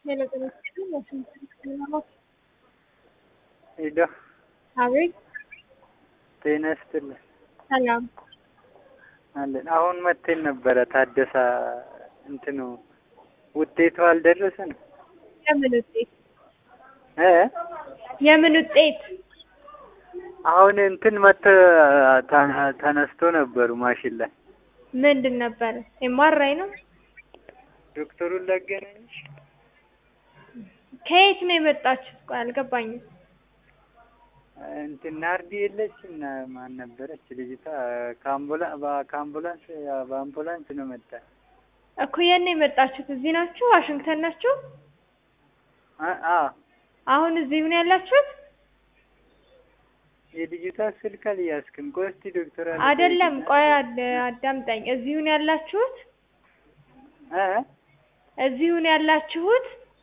ሄሎ አቤት ጤና ይስጥልን ሰላም አለን። አሁን መጥተን ነበረ ታደሳ እንትኑ ውጤቱ አልደረሰንም የምን ውጤት እ የምን ውጤት አሁን እንትን መተ ተነስቶ ነበሩ ማሽን ላይ ምንድን ነበረ ኤምአርአይ ነው ዶክተሩን ላገናኝሽ ከየት ነው የመጣችሁት ቆይ አልገባኝም እንትን ናርዲ የለች እና ማን ነበረች ልጅቷ ከአምቡላ ከአምቡላንስ በአምቡላንስ ነው መጣ እኮ የት ነው የመጣችሁት እዚህ ናችሁ ዋሽንግተን ናችሁ አ አሁን እዚህ ነው ያላችሁት የልጅቷ ስልክ አልያዝክም ቆይ እስኪ ዶክተር አለ አይደለም ቆይ አድ- አዳምጠኝ እዚሁ ነው ያላችሁት እ እዚሁ ነው ያላችሁት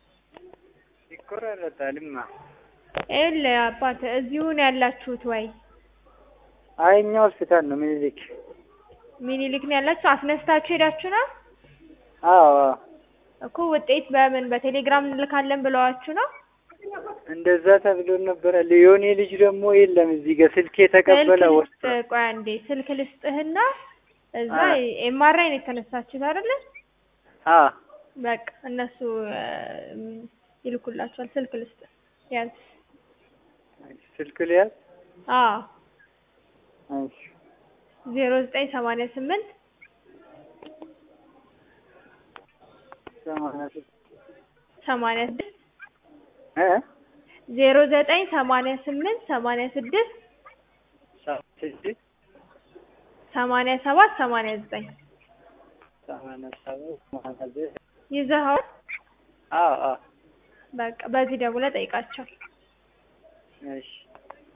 ይቆራረጣልማ ይኸውልህ አባት እዚሁ ነው ያላችሁት ወይ አይ እኛ ሆስፒታል ነው ምኒልክ ሚኒሊክ ነው ያላችሁ አስነስታችሁ ሄዳችሁ ነው አዎ እኮ ውጤት በምን በቴሌግራም እንልካለን ብለዋችሁ ነው እንደዛ ተብሎ ነበረ ሊዮኔ ልጅ ደግሞ የለም እዚህ ጋር ስልክ የተቀበለ ስልክ ወስዶ ልስጥ ቆይ አንዴ ስልክ ልስጥህና እዛ አ ኤምአርአይ ነው የተነሳችሁት አይደለ አ በቃ እነሱ እም፣ ይልኩላችኋል ስልክ ልስጥ ያዝ ስልክ ሊያዝ አዎ እሺ ዜሮ ዘጠኝ ሰማንያ ስምንት ሰማንያ ስድስት ሰማንያ ስድስት እ ዜሮ ዘጠኝ ሰማንያ ስምንት ሰማንያ ስድስት ስድስት ሰማንያ ሰባት ሰማንያ ዘጠኝ ሰማንያ ሰባት ሰማንያ ዘጠኝ ይዘኸዋል አዎ አዎ በቃ በዚህ ደውለህ ጠይቃቸው እሺ